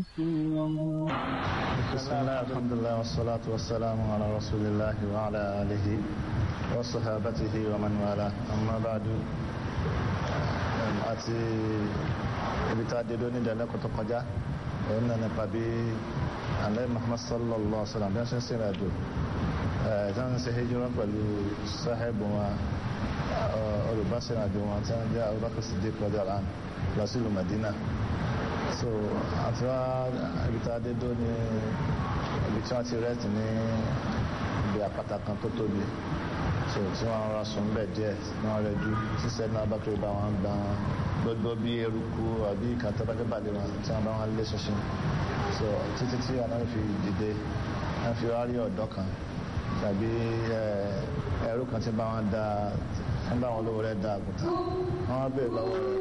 بسم الله الحمد لله والصلاة والسلام على رسول الله وعلى آله وصحابته ومن والاه أما بعد àti ibi tá a dé lónìí ìdánilẹ́kọ̀ọ́ tó kọjá òun náà nípa bí alẹ́ Muhammad sallallahu alaihi wa sallam bí wọ́n ṣe ń sìnrìn àjò tí wọ́n ń ṣe hijira pẹ̀lú sahebu wọn olùbásìnrìn àjò wọn tí wọ́n jẹ́ Abubakar Siddiq radiyallahu anhu lọ sí ìlú Madina so àti wá ibi tá a dé dó ní ibi tí wọ́n ti rẹ́ẹ̀tì ní ibi àpáta kan tó tóbi so tí wọ́n rọra sùn bẹ́ẹ̀ díẹ̀ ní wọ́n rẹ̀ ju sísẹ́ náà bá kiri bá wọn gbà gbogbo bí eruku àbí kàtàkì balẹ̀ wọn tí wọ́n bá wọn lé ṣinṣin so títí tí wọn náà fi dìde wọ́n fi wá rí ọ̀dọ́ kan tàbí ẹrú kan tí bá wọn da wọ́n bá wọn lówó rẹ̀ da àgùntàn wọ́n bèèrè lọ́wọ́ rẹ̀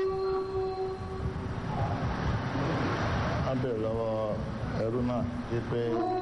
wọ́n bèèrè lọ́wọ́ ẹrú náà wípé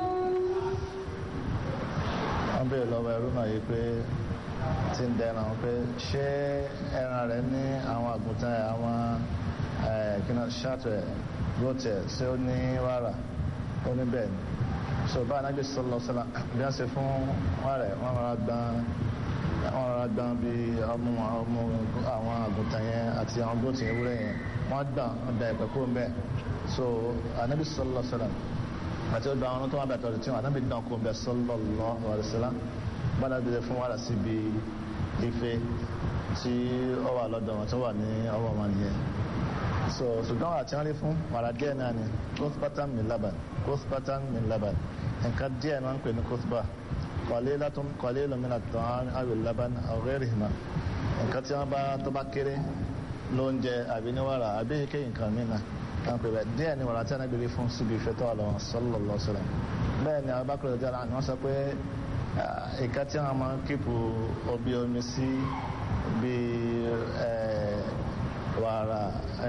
wọ́n bèèrè lọ́wọ́ ẹrú náà yìí pé tí ń dẹran pé ṣé ẹran rẹ̀ ní àwọn àgùntàn àwọn kíná ṣáàtọ̀ ẹ̀ góòtẹ̀ tí ó ní wàrà ó ní bẹ́ẹ̀ ni so bá anábì sọlọ sọlá bí wọ́n ṣe fún wọn rẹ̀ wọ́n rọra gbọ́n wọ́n rọra gbọ́n bí ọmọ ọmọ àwọn àgùntàn yẹn àti àwọn góòtì ewúrẹ́ yẹn wọ́n gbọ́n wọ́n da ẹ̀pẹ̀ kúrò mbẹ́ so anábì sọlọ sọlá àti ọdọ àwọn tó wà bàtà ọdún tí wọn ànábì dán kó bẹ sallallahu alaihi wasallam gbọ́dọ̀ bí fún wàrà síbi ife tí ó wà lọ́dọ̀ wọn tó wà ní ọwọ́ wọn nìyẹn so ṣùgbọ́n àti wọn rí fún wàrà díẹ̀ náà ni kóṣpátán min laban kóṣpátán min laban nǹkan díẹ̀ máa ń pè ní kóṣpá qalilatun qalilun min at-ta'am aw al-laban aw ghayrihima nǹkan tí wọn bá tó bá kéré lóúnjẹ àbí ní wàrà àbí kéyìn nǹkan mìíràn kan pè bẹ́ẹ̀ díẹ̀ ni wàrà tí wọn gbèrè fún síbi ìfẹ́ tó wà lọ́wọ́ sallallahu alaihi wasallam bẹ́ẹ̀ ni Abubakar ọjọ́ àná wọ́n sọ pé ìka tí wọn máa ń kíkù obi omi sí bí wàrà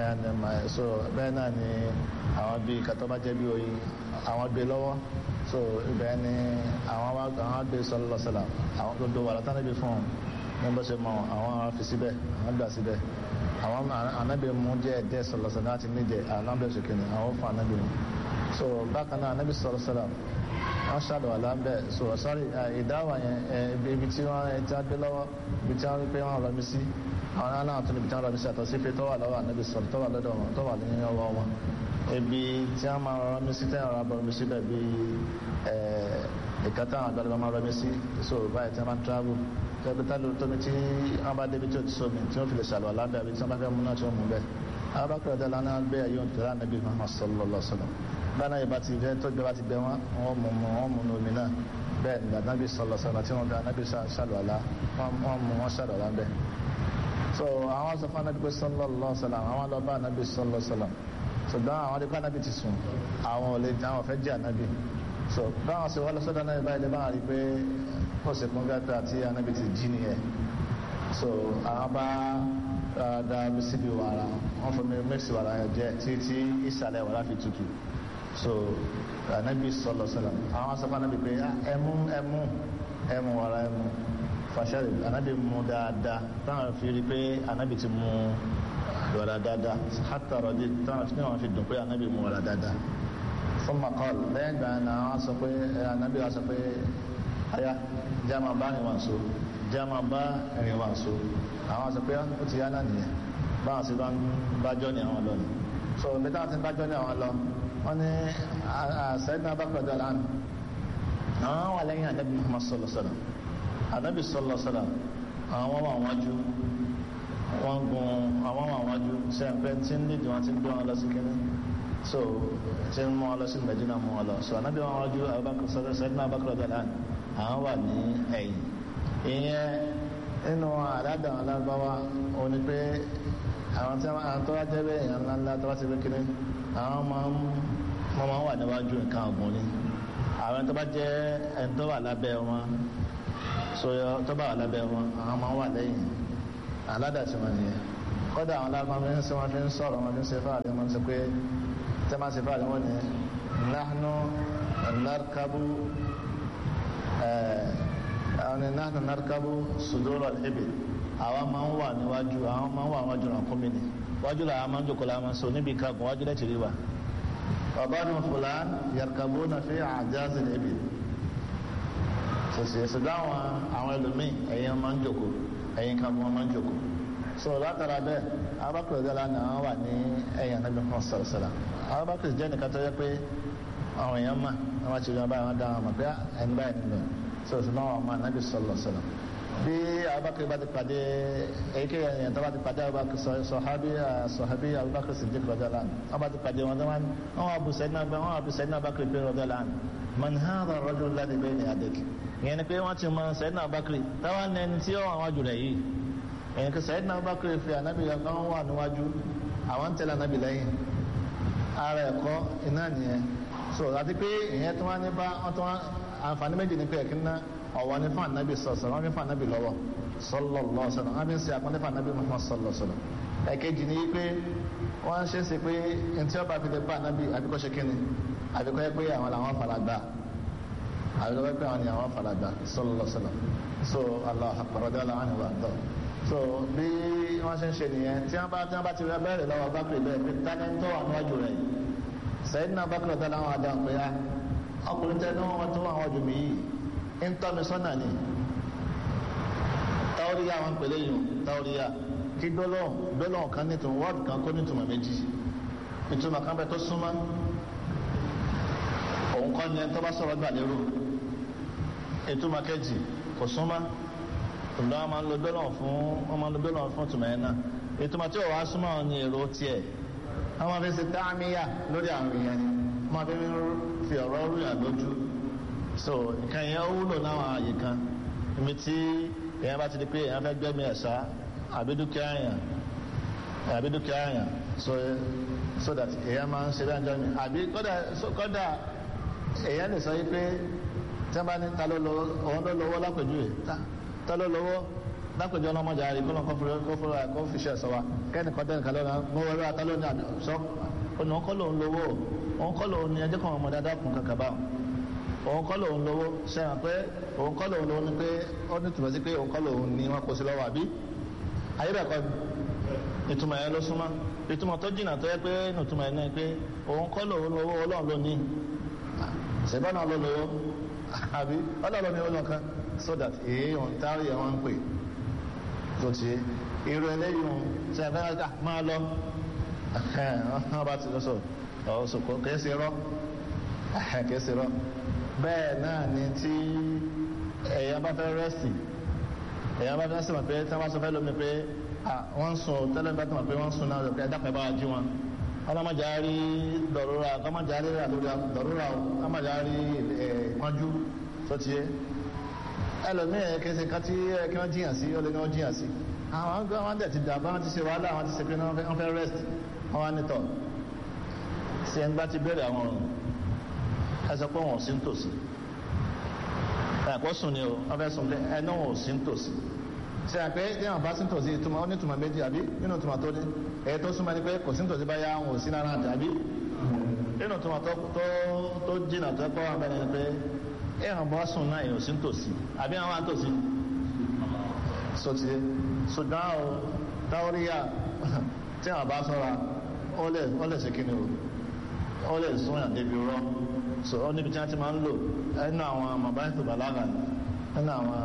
so bẹ́ẹ̀ náà ni àwọn bí ìka tó bá jẹ́ bí oyin àwọn gbé lọ́wọ́ so ibẹ̀ ni àwọn àwọn gbé sallallahu alaihi wasallam àwọn gbogbo wàrà tí wọn gbé fún wọn ní bó ṣe mọ àwọn fi síbẹ̀ àwọn gbà síbẹ̀ àwọn anabi mu jẹ ẹdẹ sọlọsọ láti níjẹ anabi ṣèkìnnì àwọn fún anabi mu so bákan náà anabi sọlọ sọlọ wọn ṣàlọ alábẹ so sọrí ìdáwà yẹn ibi tí wọn ti gbé lọ́wọ́ ibi tí wọn rí pé wọn rọ mi sí àwọn aláwọ tó níbi tí wọn rọ mi sí àtọ sí pé tọwà lọ́wọ́ anabi sọlọ tọwà lọ́dọ̀ wọn tọwà ní ọwọ́ wọn ibi tí wọn máa rọ mi sí tẹyàn rọ abọ mi sí bẹ́ẹ̀ bí ìkàtà àwọn àgbàlagbà máa rọ mi sí so báyìí tí wọn máa travel tẹ́bítà ló tómi tí wọ́n bá débi tí ó ti sómi tí wọ́n fi lè ṣàlọ́ alábẹ́ àbí tí wọ́n bá fẹ́ mú náà tí wọ́n mú bẹ́ẹ̀. arákùnrin ọ̀dọ́ lánàá gbé ẹ̀yọ́ nítorí ànábì Muhammad sallallahu alaihi wasallam báná yìí bá ti fẹ́ tó gbé bá ti gbẹ wọn wọ́n mú mu wọ́n mú nu omi náà bẹ́ẹ̀ nígbà ànábì sallallahu alaihi wasallam tí wọ́n fi ànábì ṣàlọ́ alá wọ́n mú wọn ṣàlọ́ alá bẹ́ẹ̀. so àwọn sọ fún ànábì pé sallallahu alaihi wasallam àwọn lọ bá ànábì sallallahu alaihi wasallam ṣùgbọ́n àwọn adé kó ànábì ti sùn àwọn ò lè àwọn fẹ́ jẹ́ ànábì so báwọn sọ wọ́n lọ sọ́dọ̀ náà báyìí lè bá rí pé ó sì kún gàtà tí ànábì ti jí nìyẹn so àwọn bá da síbi wàrà wọn fún mi mẹ́sì wàrà yẹn jẹ títí ìsàlẹ̀ wàrà fi tutù so anabi sọlọ sọlọ àwọn sọfún anabi pé ẹmu ẹmu ẹmu wàrà ẹmu fàṣẹrì anabi mu dáadáa táwọn fi rí pé anabi ti mu wàrà dáadáa hàtà rọdí táwọn fi wọn fi dùn pé anabi mu wàrà dáadáa fún makọl lẹ́yìn gbà náà wọn sọ pé anabi wọn sọ pé aya jama bá rìn wọn so jama bá rìn wọn so àwọn sọ pé ó ti yá náà nìyẹn báwọn sì bá ń bájọ́ ní àwọn lọ ni so bí táwọn ti ń bájọ́ ní àwọn lọ wọ́n ní sẹ́yìn náà bá kọjá lánàá àwọn wà lẹ́yìn ànábì Muhammad sọlọ sọlọ ànábì sọlọ sọlọ àwọn wà wájú wọ́n gun àwọn wà wájú sẹ́yìn tí ń dìde wọn ti ń gbé wọn lọ sí kínní so tí ń mú wọn lọ sí Mẹ́dínà mú wọn lọ so ànábì wọn wájú Abubakar sọlọ sẹ́yìn náà bá kọjá lánàá àwọn wà ní ẹ̀yìn ìyẹn nínú àdáda àwọn alábáwá òun ni pé àwọn tí àwọn tó wá jẹ́ bẹ́ẹ̀ èèyàn ńlá ńlá tó wá sí kékeré àwọn máa ń wọ́n máa ń wà níwájú nǹkan ọ̀gbun ni àwọn tó bá jẹ́ ẹni tó wà lábẹ́ wọn sọyọ tó bá wà lábẹ́ wọn àwọn máa ń wà lẹ́yìn aládà tí wọ́n nìyẹn kọ́dà àwọn alábáwá fi ń sọ wọn fi ń sọ̀rọ̀ wọn fi ń ṣe fáàrí wọn sọ pé tẹ́ máa ṣe fáàrí wọn ni nahnu narkabu àwọn ni nahnu narkabu sudura al-ibil àwọn máa ń wà níwájú àwọn máa ń wà níwájú ràn kúmi ni wájú làwọn máa ń jòkó làwọn máa ń sọ níbi ìkagun wájú lẹ́tì rí wa ọ̀bánu fúlàn yarkabuna fi àjáàzì níbi sọsì ṣùgbọ́n àwọn àwọn ẹlòmíì ẹ̀yin máa ń jòkó ẹ̀yin kan wọn máa ń jòkó so látara bẹ́ẹ̀ abakar ọ̀dọ́là náà wà ní ẹ̀yìn anábì kan sọ̀rọ̀sọ̀rọ̀ abakar jẹ́ nìkan tó yẹ pé àwọn èèyàn mà wọ́n ti rí báyìí wọ́n dá wọn mọ̀ pé ẹni báyìí nílò so ṣùgbọ́n àwọn ọmọ anábì sọ̀rọ̀sọ̀rọ̀ bí abakar bá ti pàdé èyíkéyìí ẹ̀yìn tó bá ti pàdé abakar sọ̀hábí sọ̀hábí abakar sì dìkọ̀ ọ̀dọ́là wọ́n bá ti pàdé wọn tó wọ́n wà bùsẹ̀ náà wọ́n wà bùsẹ̀ náà abakar pé ọ̀dọ́là man hadha ar-rajul alladhi bayna yadayk ìyẹn ni pé wọ́n ti mọ sẹ́yìn náà abakar táwọn ẹni tí ó wà wájú rẹ̀ yìí ẹ̀yìn kí sẹ́yìn náà abakar fi ànábì kan wà níwájú àwọn ń tẹ̀lé ànábì lẹ́yìn ara ẹ̀kọ́ iná nìyẹn so àti pé ìyẹn tí wọ́n ní bá wọ́n tí wọ́n àǹfààní méjì ní pé ẹ̀kí ná ọ̀wọ́ ní fún ànábì sọ̀sọ̀ wọ́n fi fún ànábì lọ́wọ́ sallallahu alaihi wasallam wọ́n fi ń ṣe àpọ́nlé fún ànábì Muhammad sallallahu alaihi wasallam ẹ̀kejì ní pé wọ́n ṣe é ṣe pé ntí ọba fi lè bá ànábì àbíkọ́ ṣe kíni àbíkọ́ yẹ pé àwọn làwọn faragbá àbíkọ́ yẹ pé àwọn ni àwọn faragbá sallallahu alaihi wasallam so Allah akbar radiyallahu anhu wa àtọ́ so bí wọ́n ṣe ń ṣe nìyẹn tí wọ́n bá tí wọ́n bá ti rẹ bẹ́ẹ̀rẹ̀ lọ́wọ́ bákìrì bẹ́ẹ̀ pé tani ń tọ́ àwọn níwájú rẹ̀ sẹ́yìn náà bákìrì ọ̀tá láwọn àdáhùn pé á ọkùnrin tẹ́ ní wọ́n tó àwọn ọjọ́ mi yìí ń tọ́ mi sọ́nà ni táwọ́ríyá wọn pèlè yìí táwọ́ríyá kí gbólóhùn gbólóhùn kan ní ìtumọ̀ wọ́ọ̀dù kan kó ní ìtumọ̀ méjì ìtumọ̀ kan bẹ tó súnmọ́ òun kọ́ ni ẹni tó bá sọ̀rọ̀ gbà lérò ìtumọ̀ kejì kò súnmọ́ ìlú wọn máa ń lo gbólóhùn fún wọn máa ń lo gbólóhùn fún ìtumọ̀ yẹn náà ìtumọ̀ tí ò wá súnmọ́ àwọn ni èrò tiẹ̀ wọ́n máa fi ṣe táàmìyà lórí àwọn èèyàn ni wọ́n máa fi fi ọ̀rọ̀ rúyàn lójú so nǹkan yẹn ó wúlò láwọn àyè kan ibi tí èèyàn bá ti di pé èèyàn fẹ́ gbẹ́mí ẹ̀sá àbí dúkìá èèyàn àbí dúkìá èèyàn so so that èèyàn máa ń ṣe bí àjọ mi àbí kódà kódà èèyàn lè sọ yí pé tí wọ́n bá ní ta ló lọ òun ló lọ́wọ́ lápèjúwe ta ta ló lọ́wọ́ lápèjọ ọlọ́mọdé àrí kó lọ́n kó fúnra kó fi ṣe ẹ̀sọ́ wa kẹ́ni kan tẹ́ni kan lọ́nà mo wọlé ata lónìí àná sọ òun kọ́ lòun lówó òun kọ́ lòun ní ẹjẹ́ kan ọmọdé adákùn kankan báwọn òun kọ́ lòun lówó sẹ́wọ̀n pé òun kọ́ lòun lówó ni pé ó ní tùmọ̀ sí pé òun kọ́ lòun ní wọn kó sí lọ́wọ́ àbí ayé bẹ̀ kọ́ ìtumọ̀ yẹn ló súnmọ́ ìtumọ̀ tó jìnnà tó yẹ pé ìtumọ̀ yẹn náà pé òun kọ́ lòun lówó ọlọ́run ló ní ṣèbọ́n náà ló lówó àbí ọlọ́run ní olùkan so that èèyàn tárí ẹ̀ wọ́n ń pè tó ti irú eléyìí ṣe ẹ̀fẹ́ ká máa lọ wọ́n bá ti lọ sọ ọ̀sọ̀kọ̀ kìí ṣe rọ́ kìí ṣe rọ́ bẹ́ẹ̀ náà ni tí èèyàn bá fẹ́ rẹ́sì èèyàn bá fẹ́ rẹ́sì mọ̀ pé tí wọ́n bá sọ fẹ́ lómi pé wọ́n ń sùn tẹ́lẹ̀ bá tó mọ̀ pé wọ́n ń sùn náà lọ pé ẹ̀dá pẹ̀ bá wa jí wọn ọlọ́mọdé á rí dọ̀rọ̀ra ọlọ́mọdé á rí dọ̀rọ̀ra ọlọ́mọdé á rí ìpọ́njú tó ti yé ẹlòmíràn kẹsẹ̀ kan tí kí wọ́n jiyàn sí ọlẹ́ni wọ́n jiyàn sí àwọn ọgbẹ́ wọn dẹ̀ ti dà bá wọn ti ṣe wàhálà wọn ti ṣe pé wọ́n fẹ́ rest wọn wá nítọ̀ sí ẹni bá ti bẹ̀rẹ̀ àwọn ọ̀run ẹ sọ pé wọn ò sí nítòsí ẹ̀kọ́ sùn ni o wọ́n fẹ́ sùn pé ẹni wọn ò sí nítòsí ṣe àpé tí wọn bá sí nítòsí ìtumọ̀ ó ní ìtumọ̀ méjì àbí nínú ìtumọ̀ tó ní èyí tó súnmọ́ ni pé kò sí nítòsí báyà wọn ò sí náírà àbí nínú ìtumọ̀ tó jìnnà tó kọ́ wọn bẹ́ẹ̀ ni pé ẹ̀hàn bọ́ sùn náà èèyàn sí ń tòsí àbí àwọn àtòsí sọtí ṣùgbọ́n o táwọ́ríyà tí àwọn bá sọ́ra ó lè ṣe kíni o ó lè sún yàn débi rọ́ so ó níbi tí wọ́n ti máa ń lò ẹnu àwọn mọ̀báyìí tó bàlágà ní ẹnu àwọn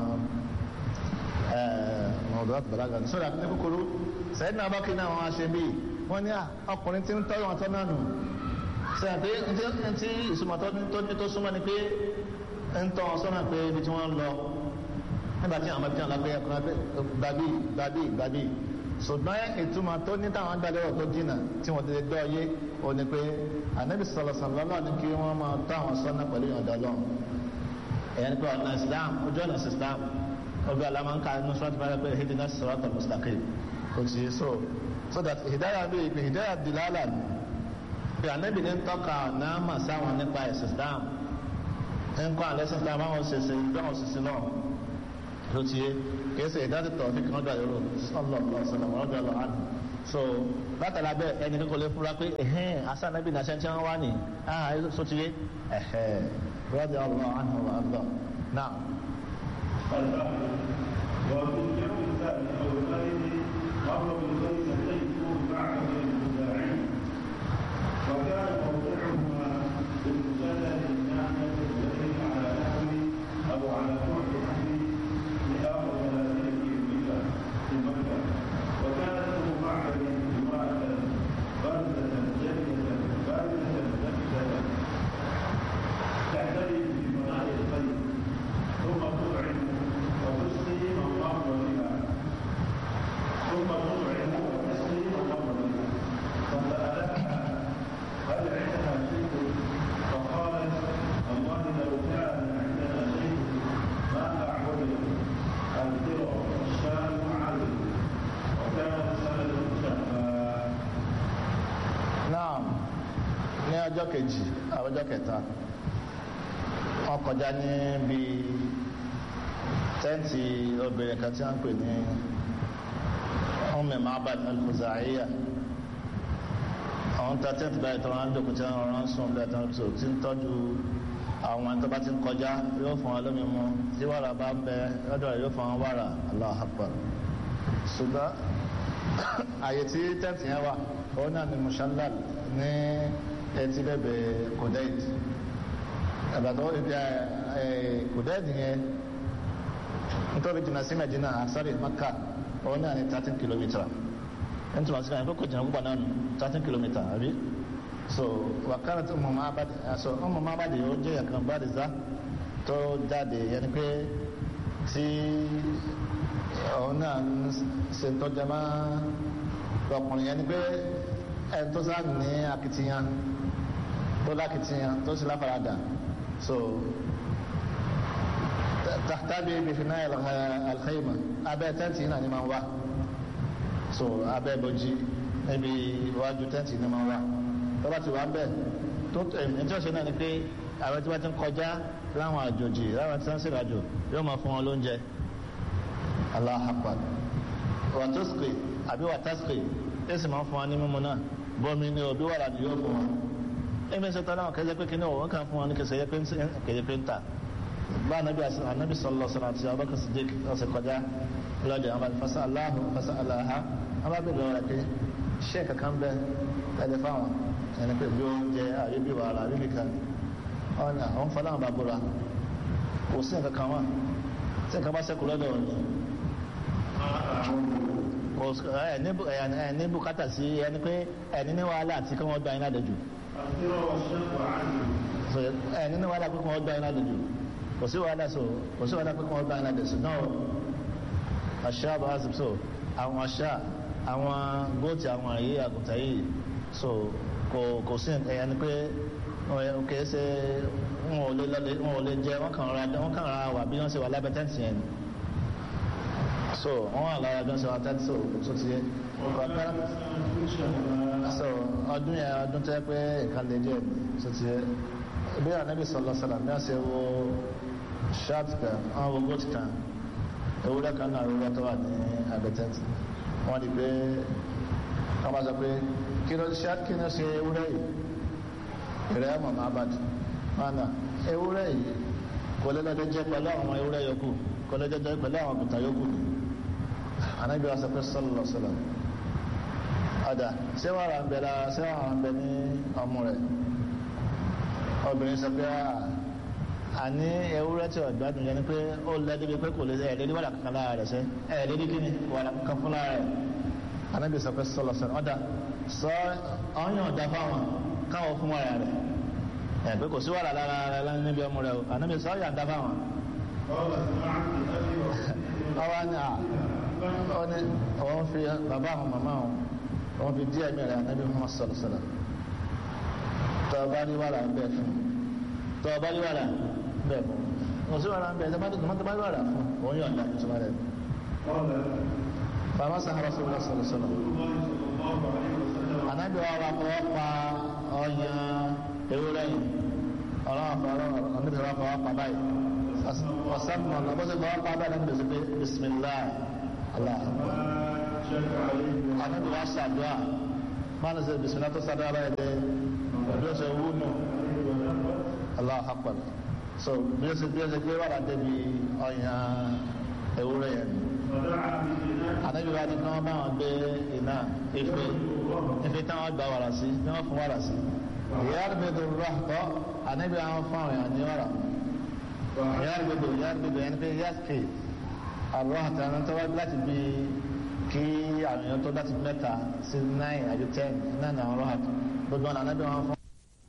mọ̀báyìí tó bàlágà ní sọ́dà ní kúkúrú sẹ́yìn náà bá kí ní àwọn aṣẹ bíi wọ́n ní ọkùnrin tí ń tọ́jú wọn tọ́ náà nù sẹ́yìn pé tí ìsúnmọ́ tó súnmọ́ ni pé ń tọ́ wọn sọ́nà pé ibi tí wọ́n ń lọ nígbà tí àwọn abẹ́tí alágbé ẹ̀kọ́ gbàbí gbàbí gbàbí ṣùgbọ́n ìtumọ̀ tó ní táwọn agbálẹ́wọ̀ tó dínà tí wọ́n ti lè gbọ́ yé o ní pé ànábì sọ̀rọ̀ sọ̀rọ̀ ní kí wọ́n máa tọ́ àwọn sọ́nà pẹ̀lú ìyọ̀dọ̀ lọ́n ẹ̀yẹn pé ọ̀nà islam ojú ọ̀nà islam ọgbẹ́ alámọ̀ǹkà inú sọ́ọ́tì bá pé hidina siratal mustaqim kò sí so so that hidaya bí ìpè hidaya dilala ni pé ànábì ní tọ́ka náà mà sáwọn nípa ẹ̀sìn islam nkọ́ àlẹ́sìn tá a máa ń ṣẹṣẹ ìdáhùn ṣiṣẹ́ náà ló ti yé kìí ṣe ìdájọ́ tọ̀ fi kàn dàrú sọlọ́ọ̀lọ́ sọlọ́ọ̀ ọ̀dọ̀ ọ̀lọ́ àná so látara bẹ́ẹ̀ ẹni kíkọ́ lè fura pé ẹ̀hẹ́n asanabi nàṣẹ tí wọ́n wá ní ah so ti yé ẹ̀hẹ́ rọ́dì ọ̀lọ́ àná ọ̀lọ́ náà. وفي اليوم الثاني او الثالث مر بالبيت سيفه بعد المداعين وكان موضعهما ọjọ́ kejì ọjọ́ kẹta wọ́n kọjá ní bí tẹ́ǹtì obìnrin kan tí wọ́n ń pè ní Umm Ma'bad al-Khuzaiya àwọn ta tẹ́ǹtì báyìí tó wọ́n á dòkú tí wọ́n rán sùn bí àtàwọn tó ti ń tọ́jú àwọn tó bá ti ń kọjá yóò fún wọn lómi mu tí wàrà bá ń bẹ lọ́dọ̀ rẹ̀ yóò fún wọn wàrà Allahu Akbar ṣùgbọ́n àyè tí tẹ́ǹtì yẹn wà òun náà ni mushallal ní etí bẹ̀bẹ̀ kòdẹ́ẹ̀d ẹ̀bàtọ́ ibi kòdẹ́ẹ̀d yẹn nítorí jìnnà sí Medina àsáré Maka òun náà ni thirteen kilometre nítorí àti àyẹ̀kọ́ kò jìnnà púpọ̀ náà thirteen kilometre àbí so wàkàrà tó mọ̀ máa bá so ọmọ máa bá di ó jẹ́ ẹ̀kan bá di zá tó jáde yẹn ni pé tí òun náà ń ṣe tọ́jà máa ọkùnrin yẹn ni pé ẹni tó sáà ní akitiyan tó lákitiyan tó sì láfaradà so tàbí ibi fi náà alkhayma abẹ́ tẹ́ǹtì náà ni máa ń wá so abẹ́ bọ́jí níbi iwájú tẹ́ǹtì ni máa ń wá tó bá ti wá bẹ́ẹ̀ tó ẹni tí ó ṣe náà ni pé àwọn tí wọ́n ti ń kọjá láwọn àjòjì láwọn tí wọ́n ń ṣèràjò yóò máa fún wọn lóúnjẹ Allahu Akbar wàtúskì àbí wàtásìkì èsì máa ń fún wa ní mímu náà bọ́mi ní òbí wàrà ni yóò fún wa èmi ṣe tọ́lá kẹjẹ pé kíní òun kàn fún wa ní kẹsẹ̀ yẹ pé kẹjẹ pé ń tà bá anabi anabi sọlọ sọlọ àti abakar sidik ọsẹ kọjá lọjà àwọn fasa aláhu fasa aláha wọn bá bẹ̀rẹ̀ ọ̀rẹ́ pé ṣé kankan bẹ ẹdẹ fáwọn ẹni pé bí oúnjẹ àbí bí wàrà àbí bí kan ọ̀nà àwọn fọlá àwọn bá búra kò sí nǹkan kan wà tí nǹkan bá sẹ́kù lọ́dọ̀ òní ẹni bùkátà sí ẹni pé ẹni ní wàhálà àti kí wọ́n gba iná dẹ̀jù ẹni ní wàhálà pé kí wọ́n gba iná dẹ̀jù kò sí wàhálà so kò sí wàhálà pé kí wọ́n gba iná dẹ̀jù náà àṣà bá sì so àwọn àṣà àwọn góòtì àwọn àyè àgùntà yìí so kò kò sí ẹni pé kìí ṣe wọn ò lè lọlé wọn ò lè jẹ wọn kàn ra wọn kàn ra wà bí wọn ṣe wà lábẹ́ tẹ́ǹtì yẹn so wọn wà lára bí wọn ṣe wà tẹ́ǹtì so tó ti yẹ so ọdún yẹn ọdún tó yẹ pé nǹkan lè jẹ tó ti yẹ bí anabi sọlọ sọlọ bí wọn ṣe wo ṣáàtì kan wọn wo góòtì kan ewúrẹ́ kan náà ewúrẹ́ tó wà ní abẹ́ tẹ́ǹtì wọn di pé wọn bá sọ pé kí ló ṣáàtì kí ló ṣe ewúrẹ́ yìí ìrẹ́ mọ̀mọ́ abad mana ewúrẹ́ yìí kò lè lọ́dẹ jẹ́ pẹ̀lú àwọn ewúrẹ́ yòókù kò lè jẹ́ pẹ̀lú àwọn àgùntàn yòókù ni anabi wa sọ pé sọlọ sọlọ ọ̀dà ṣé wàrà ń bẹ lára ṣé wàrà ń bẹ ní ọmọ rẹ̀ obìnrin sọ pé àní ewúrẹ́ tí ò gbádùn yẹn ni pé ó lẹ́dí bíi pé kò lè ẹ̀ẹ́dẹ́dí wàrà kankan lára rẹ̀ sẹ́ ẹ̀ẹ́dẹ́dí kíni wàrà kankan fún lára rẹ̀ anabi sọ pé sọlọ sọlọ ọ̀dà sọ ọ̀yàn ọ̀dà fáwọn káwọn fún wàrà rẹ̀ ẹ̀ pé kò sí wàrà lára rẹ̀ lẹ́nu níbi ọmọ rẹ̀ o anabi sọ ọ̀yàn ọ̀dà fáwọn. ọwọ́ ni à ó ní òun fi bàbá àwọn màmá àwọn òun fi díẹ̀ mi rẹ̀ anabi muhammad sọlọ sọlọ tọ́ ọba ní wàrà ń bẹ fún tọ́ ọba ní wàrà ń bẹ fún kò sí wàrà ń bẹ tọ́ ọba ní wàrà fún òun yóò dá ìtumọ̀ rẹ̀. bàbá sàhárà sọlọ sọlọ sọlọ anabi wa wa fọwọ́ pa ọyàn ewúrẹ́ yìí ọlọ́wọ́ fọ ọlọ́wọ́ anabi wa fọwọ́ pa báyìí ọ̀sán mọ̀ ọ̀nà bọ́sẹ̀ fọwọ́ pa báyìí anabi sọ pé bisimilahi allah anabi wa ṣàdúrà máa ń sẹ bisimilahi tó ṣàdúrà báyìí dé bí ó ṣe wú nù allah akbar so bí ó ṣe bí ó ṣe gbé wàrà débi ọyàn ewúrẹ́ yẹn anabi wa ni kí wọn bá wọn gbé iná ife ife tí wọn gba wàrà sí tí wọn fún wàrà sí yarbidu rahto anabi àwọn fún àwọn èèyàn ní wàrà yarbidu yarbidu yẹn pé yaski arahta ẹni tó wá láti bí kí àwọn èèyàn tó láti mẹ́ta sí nine àbí ten náà ní àwọn rahto gbogbo ọ̀nà anabi àwọn fún.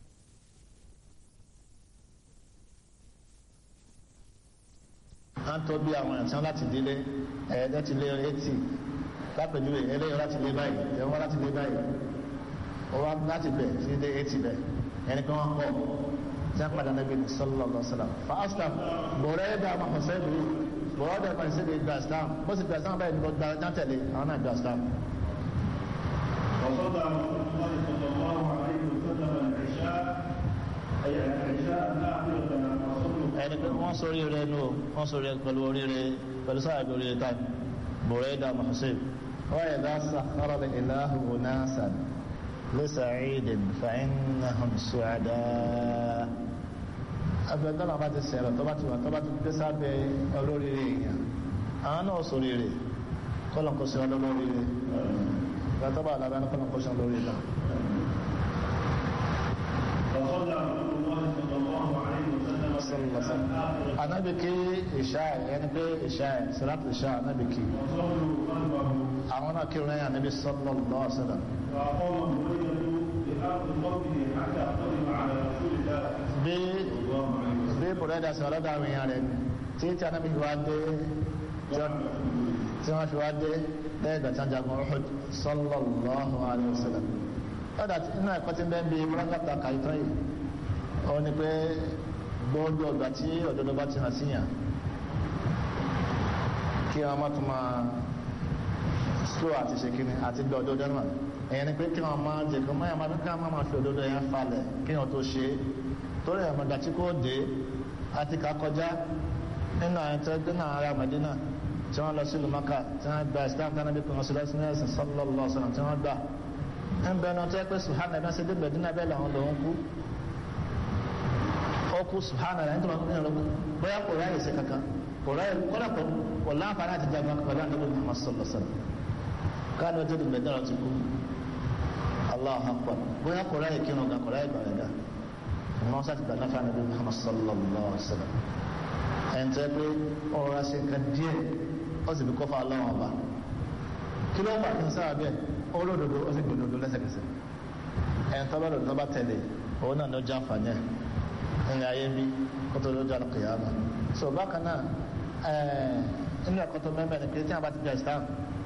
wọ́n tó bí àwọn ẹ̀sán láti délé ẹ̀ẹ́dẹ́ ti lé eighty lápèjúwe eléyìí láti lé báyìí ẹ̀wọ́n láti lé báyìí ọwọ́ láti bẹ̀ sí dé eighty bẹ̀ ẹni pé wọ́n pọ̀ tí wọ́n padà níbi sallallahu alaihi wasallam fa aslam bọ̀rẹ́ ẹ̀dá àmọ́ ọ̀sẹ̀ ìlú bọ̀rẹ́ ẹ̀dá kan sí gba islam bó sì gba islam báyìí ní gba jántẹ̀lé àwọn náà gba islam. وصلى رسول الله صلى الله عليه وسلم العشاء ẹni pé wọ́n sórí rẹ̀ nù wọ́n sórí rẹ̀ pẹ̀lú oríire pẹ̀lú sáà bí oríire táì bùrẹ́dà mahussein wọ́n yẹ dá sàkárọ̀ lè ìlàhù onáṣàn lẹ́sàáìdìn fàínàhùn ṣùádà abẹ́gbẹ́nà bá ti sẹ̀rọ̀ tó bá ti wà tó bá ti gbé sábẹ́ olóríire èèyàn àwọn náà sórí rẹ̀ kọ́lọ̀ kó sí olóríire gbàtọ́ bá alábẹ́ kọ́lọ̀ kó sí olóríire náà فصلى رسول الله صلى الله عليه وسلم sallallahu anabi ki isha yani pe isha salat isha anabi ki وصلوا خلفه àwọn náà kírun ẹ̀yà anabi sallallahu alaihi wasallam فأقام بريدة بأرض قومه حتى قدم على رسول الله bí صلى الله عليه وسلم bí bùrẹ́dà sí ọlọ́dà àwọn èèyàn rẹ̀ tí tí anabi fi wá dé tí wọ́n- tí wọ́n fi wá dé lẹ́yìn ìgbà tí wọ́n jagun Uhud sallallahu alaihi wasallam lọ́dà tí inú ẹ̀kọ́ tí ń bẹ́ẹ̀ bí múrákàtà kàìtọ́ yìí ó ní pé gbogbo ọgbà tí òdodo bá ti hàn síyàn kí wọn má tún máa slow àti ṣe kíni àti gbé òdodo náà ẹ̀yẹn ni pé kí wọn máa jẹ kí wọn máa máa ká máa fi òdodo yẹn falẹ̀ kí wọn tó ṣe é torí ẹ̀ mọ̀gbà tí kò dé àti ká kọjá nínú àwọn tó gbé náà ará Mẹ́dínà tí wọ́n lọ sí lumaka tí wọ́n gba Islam tí wọ́n bí kùnà sílẹ̀ sínú ẹ̀sìn sallallahu alaihi wasallam tí wọ́n gbà ń bẹ náà tó yẹ pé subhana ẹ̀ bá ṣe dé Mẹ́dínà bẹ́ẹ̀ làwọn lòún kú ó kú subhana ẹ̀ nítorí wọn kú bóyá kò ráyè sí kankan kò ráyè kọ́lá kò kò láǹfààní àti jagun pẹ̀lú àdébò Muhammad sallallahu alaihi wasallam káàdì ọjọ́ ìdìbò ẹ̀dá ti kú Allahu akbar bóyá kò ráyè kírun gan kò ráyè gbàrẹ̀ dá wọn sá ti gbà náà fún àdébò Muhammad sallallahu alaihi wasallam ẹ̀ ń tẹ́ pé ọ̀rọ̀ ra ṣe nǹkan díẹ̀ ó sì fi kọ́ fún aláwọ̀ ọba kí ló fà kí n sára bẹ́ẹ̀ olódodo ó sì gbòdodo lẹ́sẹ̀kẹsẹ̀ ẹ̀ ń tọ́ bá lòdì tó bá tẹ̀lé òun náà ló jẹ́ àǹfààní ẹ̀ ní ayé bí kó tó lójú àlùkìyàmà so bákan náà ẹ̀ẹ́ nínú ẹ̀kọ́ tó mẹ́mẹ́ ni pé tí a bá ti gba Islam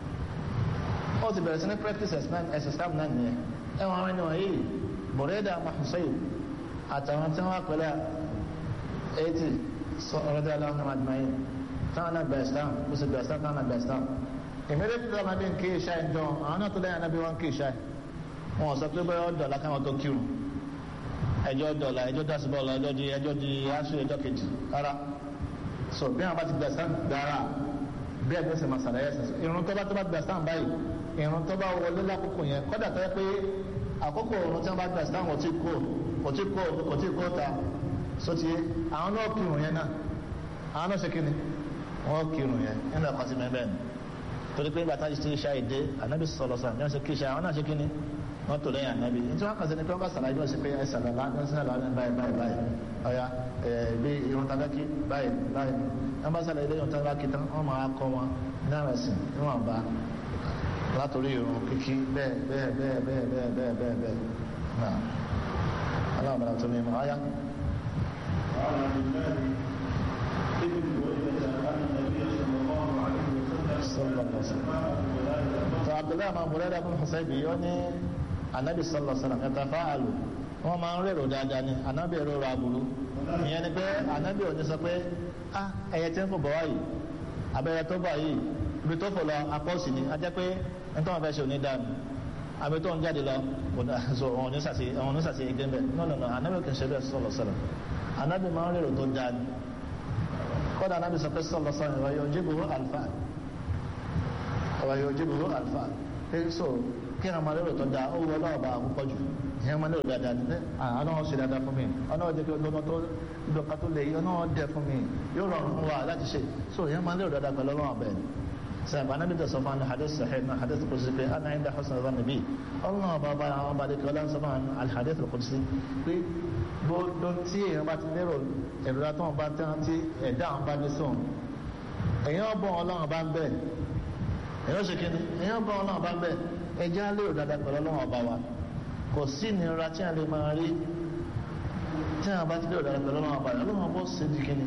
ó ti bẹ̀rẹ̀ sí ní practice Islam ẹ̀sìn Islam náà nìyẹn ẹ̀wọ̀n àwọn ènìyàn yìí Burayda mahusayi àtàwọn tí wọ́n pẹ̀lẹ́ eighty ọ̀rọ̀dé aláwọ̀ àdìmáyé táwọn náà gba Islam ó sì gba Islam táwọn náà gba Islam ìmẹ́lẹ́ tí wọ́n bí ń kí ìṣá ìjọ àwọn náà tó lẹ́yìn anábí wọn kí ìṣá wọn sọ pé bẹ́ẹ̀ ọ̀dọ̀ lákàwọn tó kírun ẹjọ́ dọ̀là ẹjọ́ dásìbọ̀lá ẹjọ́ di ẹjọ́ di aṣọ ẹjọ́ kejì rárá so bí wọn bá ti gba Islam gbára bí ẹgbẹ́ sẹ̀ máa ṣàlàyé ẹ̀sẹ̀ irun tó bá tó bá gba Islam báyìí irun tó bá wọlé lákòókò yẹn kọ́dà tó yẹ pé àkókò irun tí wọ́n bá gba Islam kò tí kó kò tí kó kò tí kó ta so ti àwọn náà kírun yẹn náà àwọn náà ṣe kí ni wọ́n kírun yẹn nínú ẹ̀kọ́ ti mẹ́bẹ́ẹ̀ ni torí pé bàtà ti ṣe ìdè ànábì sọ̀rọ̀ sọ̀rọ̀ ní wọ́n ṣe kí ìṣá àwọn náà ṣe kí ni wọ́n tó lẹ́yìn ànábì ní tí wọ́n kàn sí ni pé wọ́n bá sàlàyé wọ́n ṣe pé ẹ sàlàlá ní sàlàlá ní báyìí báyìí báyìí ọ̀ya ẹ̀ bí irun tàbí kí báyìí báyìí wọ́n bá sàlàyé lẹ́yìn tàbí kí tán wọ́n máa kọ́ wọn ní àwọn ẹ̀sìn níwọ̀n bá látòrí irun kíkí bẹ́ẹ̀ bẹ́ẹ̀ bẹ́ẹ̀ bẹ́ẹ̀ bẹ́ẹ̀ bẹ́ẹ̀ bẹ́ẹ̀ bẹ́ẹ̀ náà aláàbàlà tó ní mọ̀ áyá. وعن عبد الله ابن بريدة أن النبي صلى الله عليه وسلم صلى الله عليه وسلم. وسلم tó abdullahi máa múlẹ̀ dàbí Husaybi yóò ní anabi sallallahu alaihi wasallam ẹ̀ta fáàlù wọ́n máa ń rèrò dáadáa ni anabi rèrò aburú ìyẹn ni pé anabi ò ní sọ pé ah ẹyẹ tí ń fò bọ̀ wáyìí abẹ́rẹ́ tó bọ̀ yìí ibi tó fò lọ apọ́ọ̀sì ni a jẹ́ pé nítorí wọn fẹ́ ṣe òní dànù àbí tó ń jáde lọ kò dà so òun ní sàṣe òun ní sàṣe igi bẹ́ẹ̀ no no no anabi kì í ṣe bẹ́ẹ̀ sallallahu alaihi wasallam anabi máa ń rèrò tó dáa ni kódà anabi sọ pé sallallahu alaihi wasallam yóò jíbu alfa ọ̀rọ̀ yóò jí gbogbo alfa pé so kí ẹ̀rọ máa lérò tó dáa ó wọ ọlọ́ọ̀bà àkókò jù ìyẹn máa lérò dáadáa ní ọ̀nà wọn ṣe dáadáa fún mi ọ̀nà wọn jẹ́ kí ọlọ́nà tó ìdọ̀ka tó lè yí ọ̀nà wọn dẹ̀ fún mi yóò rọrùn fún wa láti ṣe so ìyẹn máa lérò dáadáa pẹ̀lú ọlọ́wọ́n bẹ́ẹ̀ ni sẹ́yìn bá nábì tẹ̀sán fún hadith sahih náà hadith qudsi pé ana inda husn dhann nabi ọlọ́wọ́n bá bá àwọn bá dẹ́kẹ́ ọlọ́wọ́n sọ́mọ́ alhadith qudsi pé gbogbo tí èèyàn bá ti lérò èrò tó wọn bá tẹ́wọ́n tí ẹ̀dá àwọn bá dé sóhun èèyàn bọ̀ ọlọ́wọ́n bá ń bẹ́ẹ̀ èyàn ṣe kíni èyàn bá ọlọ́run bá bẹ̀ ẹjẹ́ á lérò dáadáa pẹ̀lú ọlọ́run ọba wa kò sí ìnira tí a lè máa rí tí a bá ti lérò dáadáa pẹ̀lú ọlọ́run ọba rẹ̀ ọlọ́run ọba ó ṣe di kíni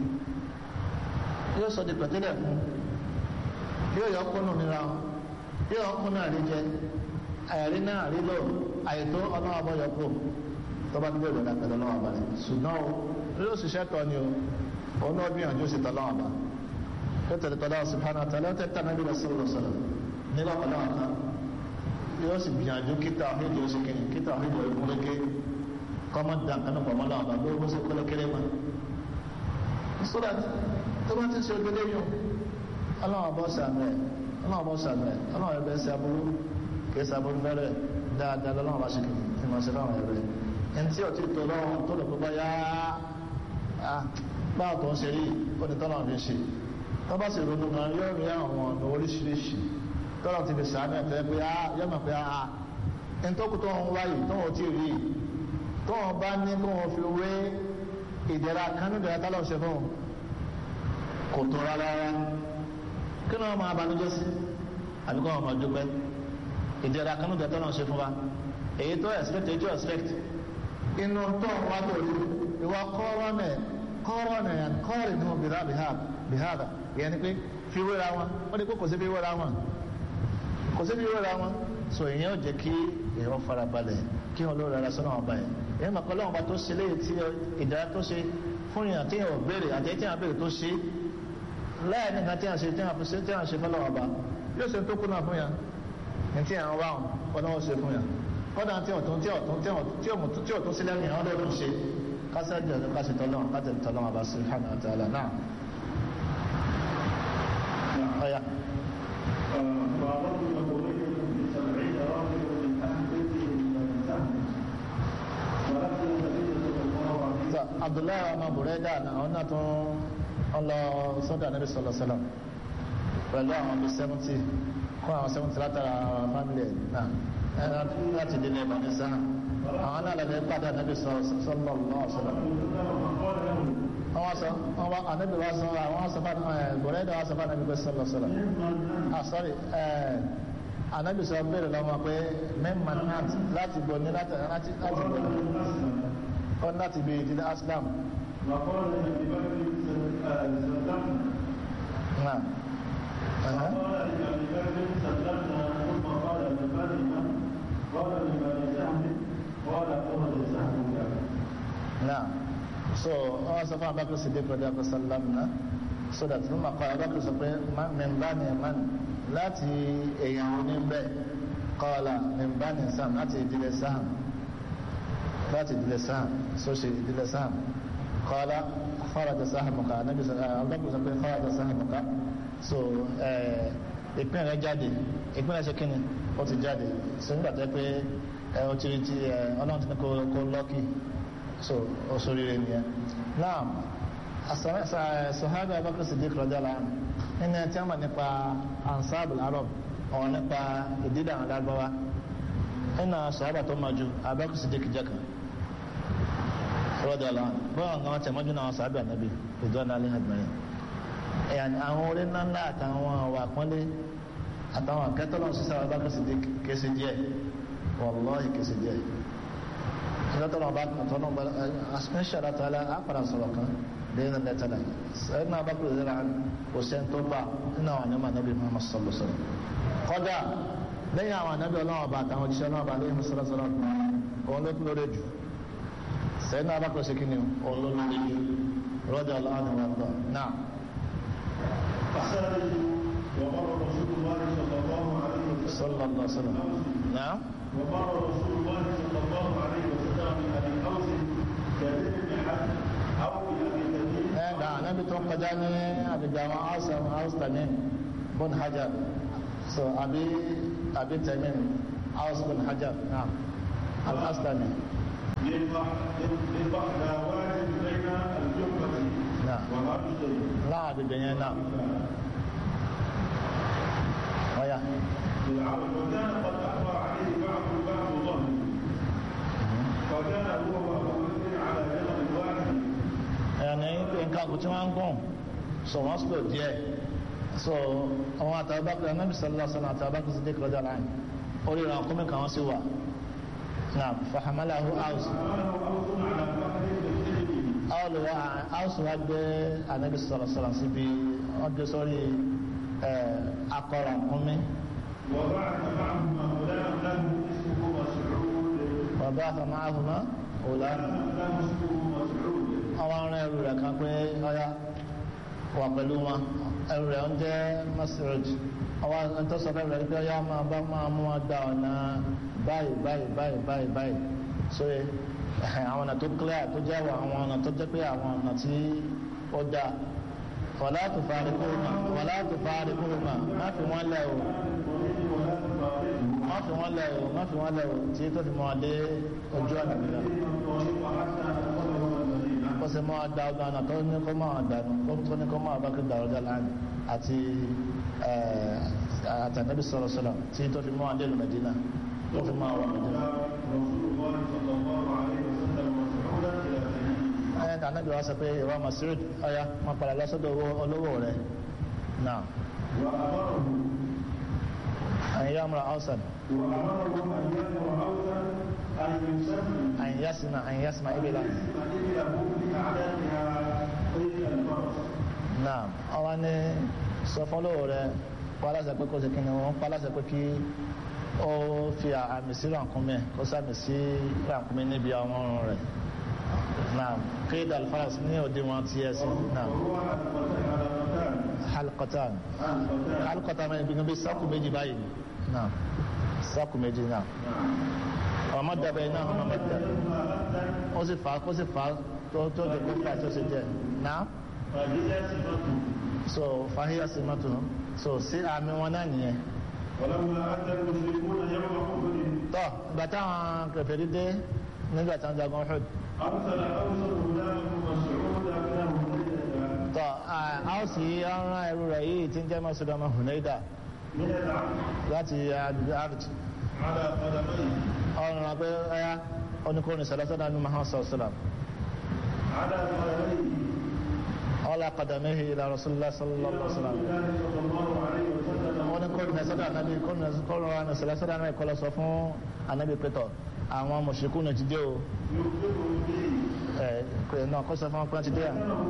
yóò sọ di pẹ̀tẹ́lẹ̀ fún yóò yọ ọkùnrin nira yóò yọ ọkùnrin náà rí jẹ àyàrí náà rí lò àyètò ọlọ́run ọba yọ kó tó bá ti lérò dáadáa pẹ̀lú ọlọ́run ọba rẹ̀ ṣùgbọ́n o yóò ṣiṣẹ́ tọ́ ni o òun náà gbìyànjú sí tọ́lọ́run ọba yóò tẹ̀lé tọ́lá subhanahu wa ta'ala tẹ́tà náà bí wọ́n sọ̀rọ̀ sọ̀rọ̀ nígbà pẹ̀lú àwọn kan yóò sì gbìyànjú kíta àhídìí oṣù kìíní kíta àhídìí ìkúnlẹ́kẹ́ kọ́mọ́ dàn kánú pọ̀ mọ́lá ọ̀bà bí ó ṣe kọ́lẹ́ kéré mọ́ so that tó bá ti ṣe ògbélé yìí ọlọ́run bọ́ sàmì ẹ̀ ọlọ́run bọ́ sàmì ẹ̀ ọlọ́run ẹgbẹ́ sí aburú kì í sàbúrú fẹ́rẹ̀ dáadáa lọ́lọ́run bá ṣe kì í mọ̀ sí láwọn ẹ̀rẹ́ ẹni tí ọtí tó lọ́wọ́ tó lè kó bá yá báwo tó ń ṣe rí ó ní tọ́lọ́run fi ṣe tó bá sì ronú kan yóò rí àwọn ọ̀nà oríṣiríṣi tọ́lọ́run ti fi sàmì ẹ̀ fẹ́ pé yóò mọ̀ pé ẹni tó kú tó ń wáyé tó ń tí rí tó ń bá ní kó wọn fi wé ìdẹ̀ra kanú ìdẹ̀ra tọ́lọ́run ṣe fún un kò tó rárá kí ló máa banújẹ́ sí àbí kó wọn máa dúpẹ́ ìdẹ̀ra kanú ìdẹ̀ra tọ́lọ́run ṣe fún wa èyí tó expect èyí tó expect inú tó ń wá tó rí ìwà kọ́rọ́ nẹ̀ kọ́rọ́ nẹ̀ yẹn kọ́rì nínú bìhá bìhá ìyẹn ni pé fi wéra wọn wọ́n ní pé kò sí fi wéra wọn kò sí fi wéra wọn so ìyẹn ò jẹ́ kí èèyàn fara balẹ̀ kí wọn lóore ara sọ́nà ọba yẹn èèyàn mọ̀ kọ́lọ́wọ́n bá tó ṣe léyìí tí ìdára tó ṣe fún yàn tí yàn ò béèrè àti tí yàn béèrè tó ṣe láyé nìkan tí yàn ṣe tí yàn ṣe tí yàn ṣe fọlọ́wọ́n ọba yóò ṣe tó kú náà fún yàn ní tí yàn wá wọn náà ṣe fún yàn kọ́dà tí ọ̀tún tí ọ̀tún tí ọ̀tún sílẹ̀ ní àwọn ọlọ́run ṣe kásẹ̀ jẹ́ ọ̀tún kásẹ̀ tọ́lọ́wọ́n kásẹ̀ tọ́lọ́wọ́n ọba subhanahu wa ta'ala náà. ọ̀yà. فأردت بريدة بسبعين راجل من أهل بيته من سهم ولكن النبي صلى الله عليه sọ abdullahi ọmọ burẹ́dà àwọn náà tún ń lọ sọ́dọ̀ anabi sọlọ sọlọ pẹ̀lú àwọn bíi seventy kó àwọn seventy látara family ẹ̀ náà ẹ̀ láti délé ẹ̀bà ní sáà àwọn náà lẹ́nu pàdé anabi sọlọ sọlọ sọlọ. wọ́n sọ wọ́n wá anabi wá sọ àwọn sọ fún ẹ̀ burẹ́dà wá sọ fún anabi sọlọ sọlọ. ah sorry ẹ̀ anabi sọ béèrè lọ́wọ́ pé mẹ́mà náà láti gbọ́ ní láti láti gbọ́ ní ó láti bí ìdílé aslam. وقال لأبي بكر سلمنا náà ẹ̀hẹ́. قال لأبي بكر سلمنا ثم قال لمن قال لمن سهم قال أخذ سهمك náà so wọ́n sọ fún abakar sidi kọjá kó sálám náà so that ló máa kọ́ abakar sọ pé mẹ́mbà ni man láti èèyàn oníbẹ̀ kọ́ọ̀lá mẹ́mbà ni sam láti ìdílé sam láti ìdílé sam so ṣe ìdílé sam kọ́ọ̀lá kharaja sahamuka anabi sọ abakar sọ pé kharaja sahamuka so ìpín rẹ̀ jáde ìpín rẹ̀ ṣe kíni ó ti jáde so nígbà tó yẹ pé ẹ ó ti rí ti ẹ ọlọ́run ti ní kó kó lọ́kì so osorire nìyẹn náà sọ̀hábì abakar siddiq rọjàlá nínú ẹtí àmà nípa ansab arab ọ̀hún nípa ìdídà àwọn lágbáwá nínú sọ̀hábà tó máa ju abakar siddiq jẹ́ka rọjàlá bọ́ọ̀ àwọn tẹ̀mọ́jú náà sọ̀hábì ànábì ìdọ́nà alẹ́ àgbẹ̀yìn ẹ̀yàn àwọn orí ńláńlá àtàwọn àwọn àpọ́nlé àtàwọn akẹ́tọ́lọ́ sísá abakar siddiq kése díẹ̀ wallahi kése díẹ̀ ìlọ́tọ̀lọ́ bá tọ́nà bá asmẹ́ṣẹ́ àtàlà àpàdà sọ̀rọ̀ kan lẹ́yìn lẹ́tàlá ẹ̀yìn náà bá kúrò lẹ́ra kò sẹ́n tó bá nínú àwọn àyàmà nàbí Muhammad sallallahu alaihi wasallam kọ́dà lẹ́yìn àwọn ànábì ọlọ́wọ́ bá àtàwọn òjíṣẹ́ ọlọ́wọ́ bá lẹ́yìn sallallahu alaihi wasallam òun ló kúrò lójú sẹ́yìn náà bá kúrò sí kíni òun ló lórí jù rọ́jà ọlọ́wọ́ ni wọ́n gbọ́ náà. فخرج وقال رسول الله صلى الله عليه وسلم sallallahu alaihi wasallam náà. وقال رسول الله صلى الله عليه وسلم لأبي أوس كذب بحد أو بأبي تميم ẹ gbà anabi tó kọjá ní àbíjà àwọn haúsá haúsá bọ́n hajar so àbí àbí tẹ̀mín haúsá bọ́n hajar náà al-aslami للبحراوات بين الجبة نعم. ومرجل náà àbíjà yẹn náà wáyà بالعرض وكان قد أحضر عليه بعض بعض ظهره فكان هو وأبو بكر على جبل واحد ẹni nǹkan kò tí wọ́n ń gùn so wọ́n sọ díẹ̀ so àwọn àtàbákùn anabi sallallahu alaihi wasallam àtàbákùn sí dèkìrọ̀ jà láàyè orí ìran kọ́mí kan wọ́n sì wà náà fahamalahu house فقال أوس على فخذ بسجده house wa gbé anabi sallallahu alaihi wasallam síbi wọ́n gbé sórí akọrọ kọ́mí وبعث معهما غلام له اسمه مسعود bàbá àtàmáhùnmá òlà له اسمه مسعود àwọn ará ẹrù rẹ̀ kan pé ọyá wà pẹ̀lú wọn ẹrù rẹ̀ ń jẹ́ Mas'ud àwọn ẹ̀tọ́ sọ fẹ́ rẹ̀ pé ọyá máa bá máa mú wọn gba ọ̀nà báyìí báyìí báyìí báyìí báyìí sóye àwọn ọ̀nà tó clear tó jẹ́ àwọn ọ̀nà tó jẹ́ pé àwọn ọ̀nà tí ó dáa wàlá tó fàárí kúrúmà wàlá tó fàárí kúrúmà má fi wọ́n lẹ̀ o má fi wọ́n lẹ̀ o má fi wọ́n lẹ̀ o tí tó fi mọ́ dé ojú ọ̀nà mìíràn kó sì mọ́ da ọgbà ọ̀nà tó ní kó máa dànù tó ní kó máa bá kí dàrú dà láàrin àti àtànẹ́bí sọ̀rọ̀ sọ̀rọ̀ tí tó fi mọ́ adé lù Mẹ́dínà tó fi mọ́ àwọn Mẹ́dínà. ẹ̀yẹ́ tà nábì wá sọ pé ìwà Mas'ud ọ̀yá wọn padà lọ́sọ́dọ̀ olówó rẹ̀ náà. أن يأمر أوسا أن يسمع أن يسمع إبلا naam àwọn ni sọ fún olówó rẹ pálásẹ pé kó ṣe kí ni wọn pálásẹ pé kí ó fi àmì sí rànkúnmí kó sàmì sí rànkúnmí níbi àwọn ọrùn rẹ naam kéèdà alfaras ní òde wọn ti ẹ sí naam halqatan halqatan máa ń gbìyànjú bí sáàkù méjì báyìí naam sáàkù méjì naam ọmọ dàbẹ iná ọmọ mẹ́ta ó sì fà á kó sì fà á tó tó di kó fà á tó sì jẹ naam so fàhíyà sí mọ́tò so sí àmì wọn náà nìyẹn. tọ́ ìgbà táwọn kẹfẹ́rí dé nígbà táwọn jagun Uhud. tọ́ áùsì ọ̀ràn ẹrú rẹ̀ yìí tí ń jẹ́ mọ́sọ̀dọ̀ ọmọ Hunaida láti àrùjì. ọ̀ràn pé ẹ̀yà oníkórin sọ̀lọ́sọ̀dọ̀ ní Muhammad sallallahu alaihi wasallam. على قدمه الى رسول الله صلى الله عليه وسلم wọ́n ní kóòdù nẹ́sọ́dọ̀ ànábì kóòdù wa nẹ́sọ́dọ̀ sọ́dọ̀ ànábì kọ́lọ́ sọ fún ànábì pẹ́tọ̀ àwọn mọ̀ṣẹ́kù náà ti dé o ẹ̀ náà kó sọ fún wọn pé wọ́n ti dé à.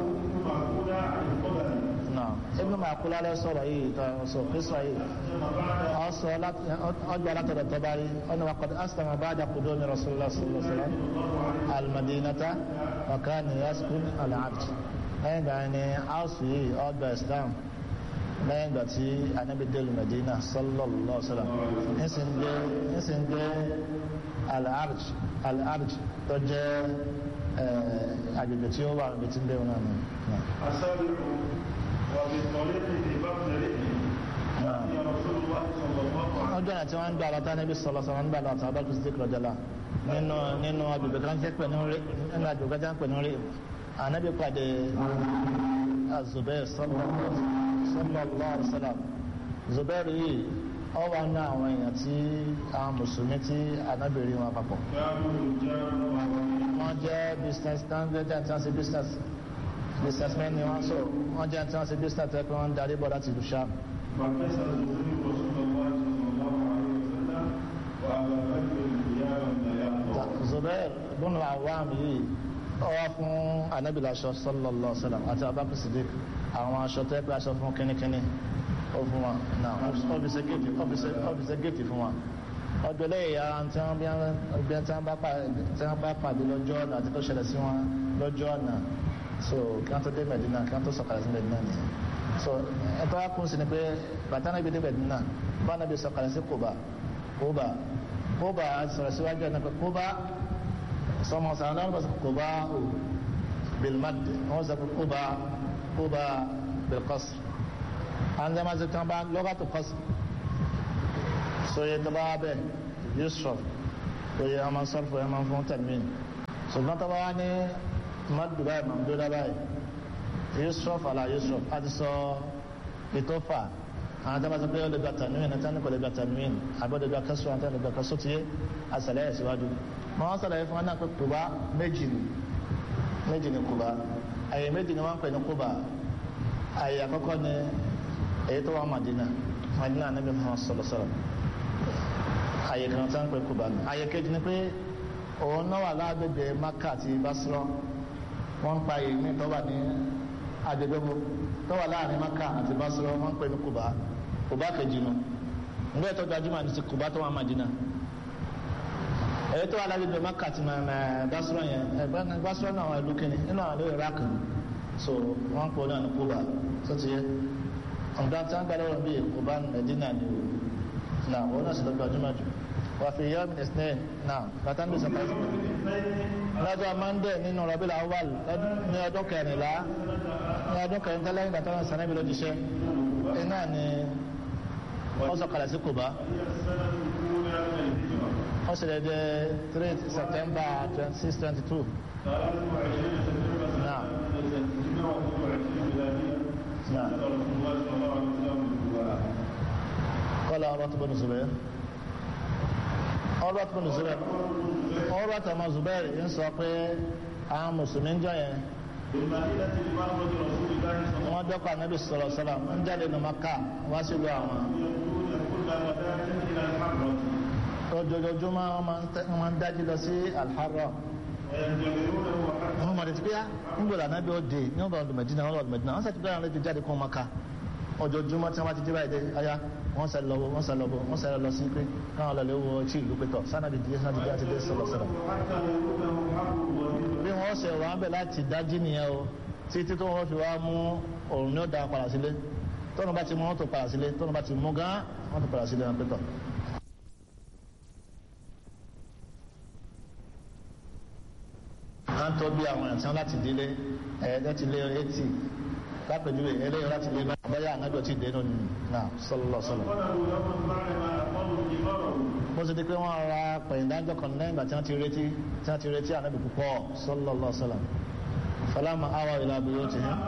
náà Ibn Ma'qula lọ sọ̀rọ̀ yìí sọ kírísọ̀ yìí ọ̀sọ̀ ọjọ́ alátọ̀dọ̀ tọ́bárí ọ̀nà wa qad aslama ba'da qudumi rasulullah sallallahu alaihi wasallam al-madinata wa kana yaskun al-'abd lẹ́yìn ìgbà ni áùsù yìí ọgbà islam lẹ́yìn ìgbà tí anábì délù medina sallallahu alaihi wasallam nísìn gbé al-arj al-arj tó jẹ́ agbègbè tí ó wà níbi tí ń bẹ̀rù náà nù. ọjọ́ náà tí wọ́n ń gbà lọ́tà níbi sọ̀rọ̀ sọ̀rọ̀ ń gbà lọ́tà abájú sí kìlọ̀jọ́lá nínú nínú agbègbè kan jẹ́ pẹ̀ nínú agbègbè kan jẹ́ pẹ̀ nínú rí anabi pàdé azubair sallallahu alaihi wasallam zubair yìí ọ wà ní àwọn èèyàn tí àwọn mùsùlùmí tí anabi rí wọn papọ̀ wọ́n jẹ́ business tán jẹ́ tí wọ́n ṣe business businessmen ni wọ́n sọ wọ́n jẹ́ tí wọ́n ṣe business tẹ́ pé wọ́n ń darí bọ̀ láti ìlú Ṣám. zubair bùnú àwọn yìí ọwọ́ fún anábìlà aṣọ sallallahu alaihi wasallam àti abakar sidik àwọn aṣọ tẹ́ pé aṣọ fún kínníkínní ó fún wa náà ọ́fíìsì géètì ọ́fíìsì géètì fún wa ọjọ́ lẹ́yìn yàrá tí wọ́n bí wọ́n bá pàdé lọ́jọ́ ọ̀nà àti tó ṣẹlẹ̀ sí wọn lọ́jọ́ ọ̀nà so kí wọ́n tó dé Medina kí wọ́n tó sọ̀kalẹ̀ sí Medina nìyẹn so ẹ̀tọ́ wa kún sí ni pé bàtà náà bí dé Medina bá náà bí sọ̀kalẹ̀ sí Kuba Kuba Kuba sọ̀rọ̀ síwájú ẹ̀ náà pé Kuba sọmọ sàn náà bá sọ Kuba o bilmad wọ́n sọ pé Kuba Kuba bilqasr àwọn jẹ́ máa ṣe tí wọ́n bá lọ́gàtò qasr sóye tó bá bẹ yusuf oye ọmọ sọfọ ẹ máa fún tẹmíìn ṣùgbọ́n tó bá wá ní madu báyìí mamduda báyìí yusuf ala yusuf a ti sọ ètò fà àwọn tó bá sọ pé ó lè gba tẹmíìn àti ẹni kò lè gba tẹmíìn àbí ó lè gba kẹsùn àti ẹni lè gba kẹsùn tiye àṣàlẹ̀ ẹ̀ síwájú mọ wọn sọ̀rọ̀ yìí fún wọn náà pé kuba méjì ni méjì ni kuba àyè méjì ni wọn pè ní kuba àyè àkọ́kọ́ ni èyí tó wà madina madina anabi muhammad sallallahu alaihi wa sallam àyè kan tí wọ́n pè Kúbà ní àyè kejì ni pé òun náà wà lágbègbè Maka àti Basra wọ́n ń pa àyè ní tó wà ní agbègbè tó wà láàrin Maka àti Basra wọ́n ń pè ní Kúbà Kúbà kejì nu nígbà tó gbajúmọ̀ ní ti Kúbà tó wà Madina èyí tó wà lágbègbè Maka àti Basra yẹn ẹgbẹ́ Basra náà wà ìlú kìíní nínú àwọn ìlú Iraq so wọ́n ń pè náà ní Kúbà tó ti yẹ ọ̀dọ́ tí wọ́n gbà lọ́wọ́ bíi Kúbà Medina ni o na wọn náà sì lọ gbajúmọ̀ jù wà fi yọ́ min isnin náà bàtà ń bí sọ̀kàlẹ̀ sí lọ́jọ́ mọ́ndé nínú rọ̀bí làwọ́l ní ọdún kẹrìnlá ní ọdún kẹrìnlá lẹ́yìn ìgbà tó ń sànẹ́bí ló jíṣẹ́ iná ni wọ́n sọ̀kàlẹ̀ sí Kùbá wọ́n sì lè dé 3 September 26 22 náà náà kọ́lá ọ̀rọ̀ tó bọ́ ní Zubair ọ̀rọ̀ tó bọ́ ní Zubair ọ̀rọ̀ tó mọ́ Zubair ń sọ pé àwọn mùsùlùmí ń jọ yẹn wọ́n dọ́kọ̀ ànábì sọ̀rọ̀ sọ̀rọ̀ ń jáde ní Maka wá sí ìlú àwọn ojoojúmọ́ wọ́n máa ń dájú lọ sí Al-Harra wọ́n máa dẹ̀tí pé á ń gbọ́dọ̀ ànábì òde ní ọ̀dọ̀ ọ̀dọ̀ Mẹ̀dínà ọ̀dọ̀ ọ̀dọ̀ Mẹ̀dínà wọ́n sàti bẹ́ẹ̀ lọ́dọ̀ jáde kọ́ Maka ojoojúmọ́ tí wọ́n ti dé báyìí dé ayá wọ́n sẹ́ lọ́wọ́ wọ́n sẹ́ lọ́wọ́ wọ́n sẹ́ lọ sí pé káwọn lọ lè wọ tí ìlú pẹ̀tọ̀ sánàdì díẹ̀ sánàdì díẹ̀ àti dé sọ̀rọ̀ sọ̀rọ̀ bí wọ́n ṣe wà ń bẹ̀ láti dájí nìyẹn o títí tó wọ́n fi wá mú òrùn ní ọ̀dà padà sílé tọ́nà bá ti mú wọ́n tó padà sílé tọ́nà bá ti mú gán wọ́n tó padà sílé wọn pẹ̀tọ̀. à ń tọ́ bí àwọn ẹ̀sán láti délé ẹ̀ẹ́dẹ́ ti lé etí lápẹjúwe eléyìí láti lé báyà ànájọ tí dénú ni náà sọlọ sọlọ. bó ṣe di pé wọ́n ra pẹ̀yìndájọ́ kan lẹ́yìn ìgbà tí wọ́n ti retí tí wọ́n ti retí ànábì púpọ̀ sọlọ sọlọ. falama awa ila buyutihim.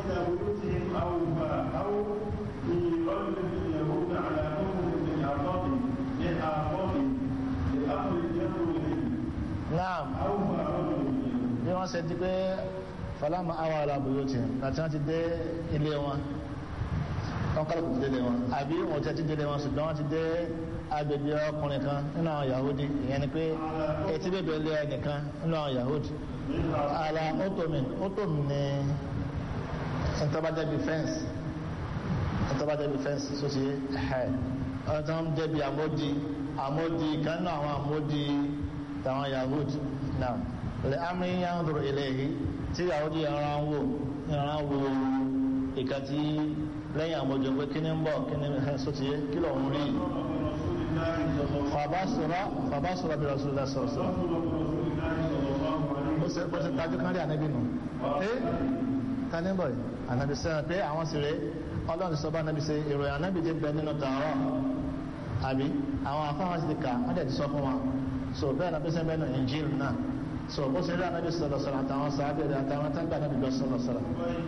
naam bí wọ́n ṣe di pé falama awa ala buyutihim láti wọ́n ti dé ilé wọn wọ́n kálukú ti délé wọn àbí wọ́n ti délé wọn ṣùgbọ́n wọ́n ti dé agbègbè ọkùnrin kan nínú àwọn yahudi ìyẹn ni pé etí bèbè ilé ẹnìkan nínú àwọn yahudi ala otomin otomin ni ntọ́bajẹ́bi fẹ́ǹsì ntọ́bajẹ́bi fẹ́ǹsì sọ́sì ẹ̀ ọ̀tọ́ ń jẹ́bi àmódi àmódi kan náà àwọn àmódi tàwọn yahudi náà lè amí yanzuru ilayhi tí yahudi yàrá ń wò yàrá ń wò ìka tí lẹ́yìn àmójọ pé kí ni ń bọ̀ kí ni sọ́sì kí ló ń rí fàbásùrọ̀ fàbásùrọ̀ bí rasulullah sọ̀rọ̀ sọ̀rọ̀ ó sì bó ti tajú kan rí ànábì nù ẹ́ tani bọ̀ ànábì sẹ́yìn pé àwọn sì rẹ̀ ọlọ́run sọ bá ànábì ṣe ìròyìn ànábì ti bẹ nínú tààrọ̀ àbí àwọn afáwọn sì ti kà wọ́n dẹ̀ ti sọ fún wa so bẹ́ẹ̀ ànábì sẹ́yìn bẹ́ẹ̀ nù Injil náà so bó ṣe rí ànábì sọ̀rọ̀ sọ̀rọ̀ àtàwọn sàábẹ̀ rẹ̀ àtàwọn tágbà ànábì lọ sọ̀rọ̀ sọ̀rọ̀.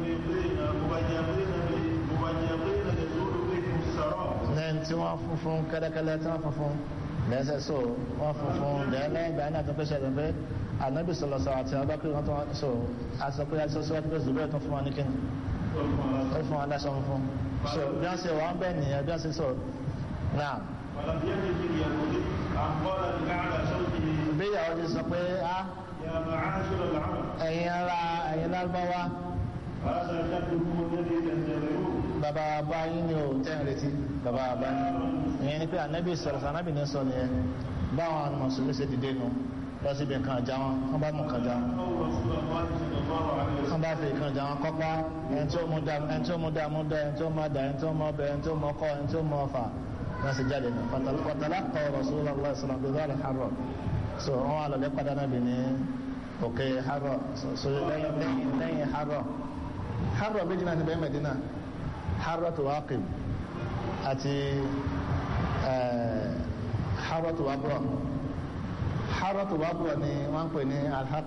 lẹ́yìn tí wọ́n funfun kẹ́lẹ́kẹ́lẹ́ tí wọ́n funfun lẹ́sẹ̀ so wọ́n funfun lẹ́yìn ìgbà náà tó fẹ́ ṣẹlẹ̀ pé anabi sọlọ sọ àti abakiri wọn tó wọn so aṣọ pé aṣọ sọ wájú pé zubẹ tó fún wa ní kíni ó fún wa láṣọ funfun so bí wọn ṣe wọn bẹ nìyẹn bí wọn ṣe sọ náà. bí ìyàwó ti sọ pé a ẹ̀yin ara ẹ̀yin lárúbáwá bàbá bá yín ni ò tẹ́ ń retí bàbá bá yín ìyẹn ni pé anabi sọ̀rọ̀ sọ anabi ní sọ nìyẹn báwọn mùsùlùmí ṣe dìde nù lọ síbi nǹkan àjà wọn wọn bá mú nǹkan jà wọn wọn bá fi nǹkan jà wọn kọ́pá ẹni tí ó mú dá ẹni tí ó mú dá mú dá ẹni tí ó mú dá ẹni tí ó mú ọbẹ̀ ẹni tí ó mú ọkọ ẹni tí ó mú ọfà wọn sì jáde nù pàtàlá kọ Rasulullah sallallahu alaihi wasallam harọ so wọn wà lọlẹ padà náà bì ní òkè harọ so lẹ́yìn harọ harọ méjì náà ti bẹ́ẹ̀ Mẹ́dínà harọ tó Waqif àti harọ tó Wabra haratu wabura ni wọn pè ní alhaq